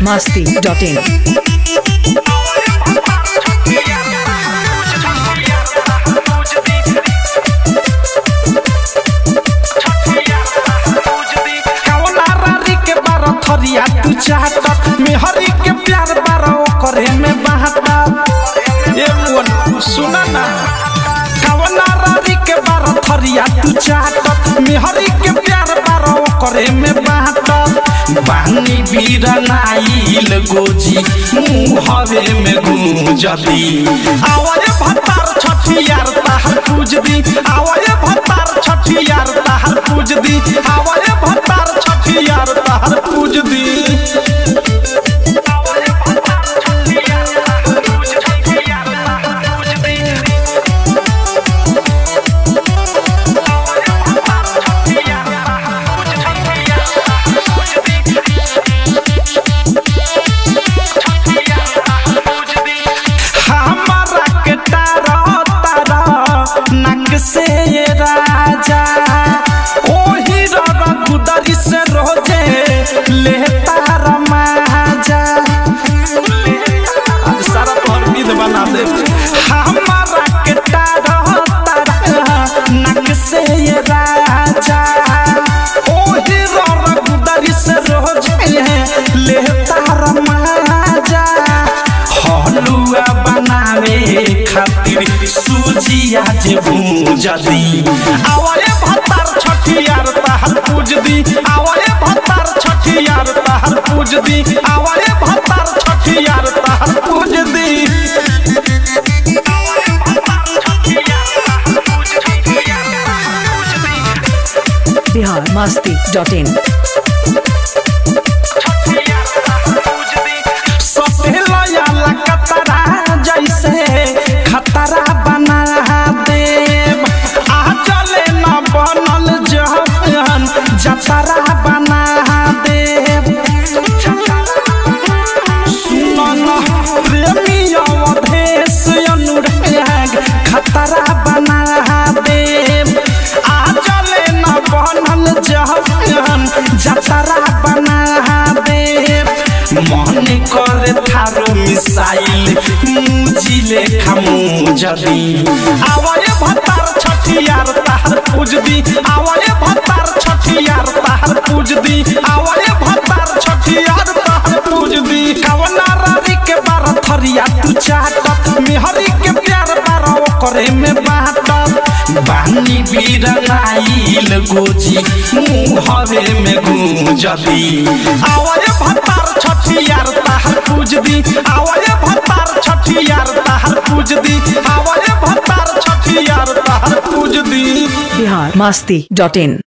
masti.in. कवलारी के बारह थरिया तू चाहत मेहरी के प्यार बारह करे में बहाता ये मुअन सुना ना कवलारी के बारह थरिया तू चाहत मेहरी के प्यार बारह करे में बहाता बानी बीरनाइल गोजी मुहवे में गूंजदी आवाज भतार छठियार ताहर पूज दी आवाज भतार छठियार ताहर पूज दी आवाज भतार छठियार ताहर पूज दी हमारा के तारा तारा नक से ये राजा ओही ररा गुदरी से रोजे ले तारा माजा आज सारा तोहर विध बना दे हमारा के तारा तारा नक से ये राजा ओही ररा गुदरी से रोजे ले तारा माजा हलुआ बनावे खातिर सूजिया जे भूजदी आवले भतार छठियार ताहर पूजदी आवले भतार छठियार ताहर पूजदी आवले भतार छठियार ताहर पूजदी Bihar masti.in. सतेलया लकतरा जैसे खतरा बना देव आ चले न बनल जहन जतरा बना देव सुनन प्रेमी अवधेश अनुराग खतरा बना देव आ चले न बनल जहन जतरा बना देव मन करे थारो मिसाइल मुजिले खमु जदी आवाए भतार छठियार ताहर पूजदी आवाए भतार छठियार ताहर पूजदी आवाए भतार छठियार ताहर पूजदी कवना रारी के बारह थरिया तू चाहत मेहरी के प्यार बारह करे में बाटत बानी बीरनाइल गोजी मुहवे में गूंजदी आवाए भतार छठियार ताहर पूजदी आवाए भतार छठियार ताहर पूजदी आवाए भतार छठियार ताहर पूजदी Bihar masti.in.